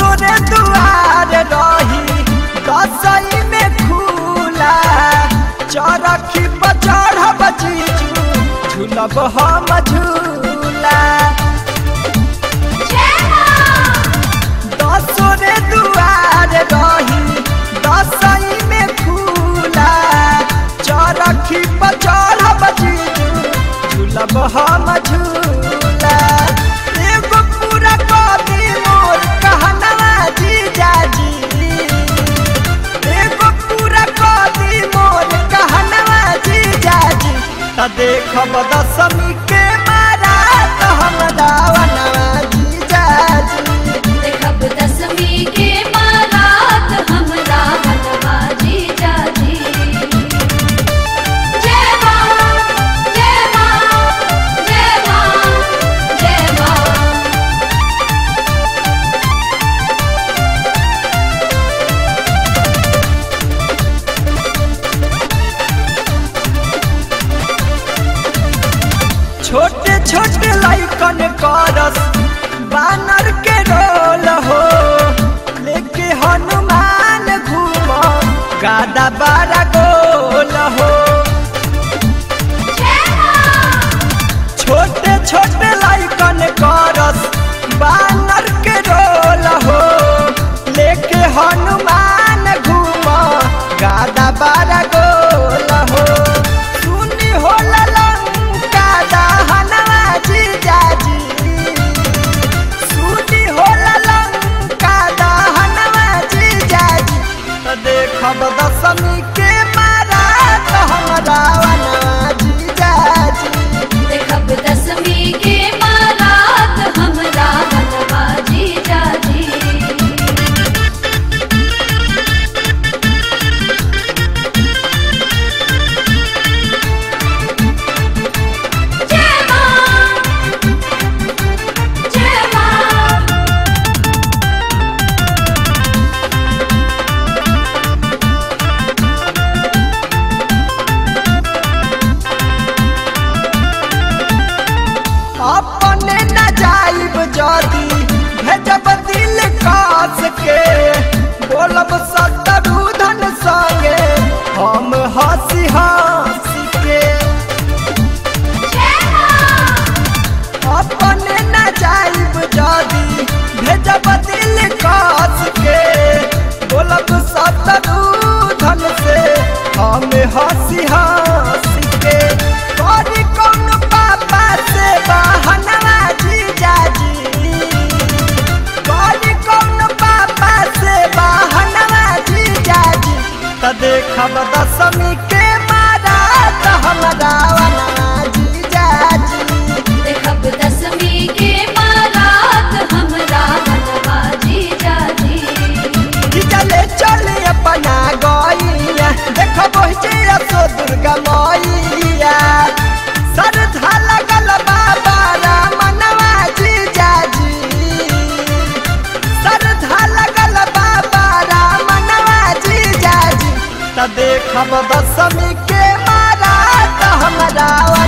दसोरे दुआर रही दसई में खुला चरखी पर चढ़ब जीजू झूलब हम झूला दसोरे दुआर रही दसई में खुला चरखी पर चढ़ब जीजू झूलब हम झूला एगो पूरा कदी मोर कहनवा जीजाजी एगो पूरा कदी मोर कहनवा जीजाजी त देखब दसमी के मारा त हम दावनवा जीजाजी देखब दसवीं के बारात हमरा हलवा जीजा जी जय मां जय मां जय मां जय मां छोटे छोटे लाइकन करस बानर के रोल हो लेके हनुमान घूम गादा बारा गोल हो छोटे छोटे लाइकन करस बानर के रोल हो लेके हनुमान घूम गादा बारा गोल हो सुनी हो ललंका दहनवा जीजाजी सुनी हो ललंका दहनवा जीजाजी त देखब दसमी के मारा त हमरा वनवा जीजाजी देखब दसवीं के बारात हमरा हलवा जीजा जी जय मां जय मां अपने न जाइब जदी भेजब दिल कास के बोलब सतरू धन संगे हम हंसी हंसी के अपने न जाइब जदी भेजब दिल कास के बोलब सतरू धन से हम हंसी हंसी के करी कौन पापा से बहनवा जीजाजी करी कौन पापा से बहनवा जीजाजी त देखब दसमी के मारा त हमरा वनवा जीजाजी देखब दसवीं के बारात हमरा हलवा जीजा जी चले चले अपना गैया देख पहुँचे सो दुर्गा मैया श्रद्धा लगल बाबा रामनवा जीजाजी श्रद्धा लगल बाबा रामनवा जीजाजी त देखब दसमी के मारा त हमरा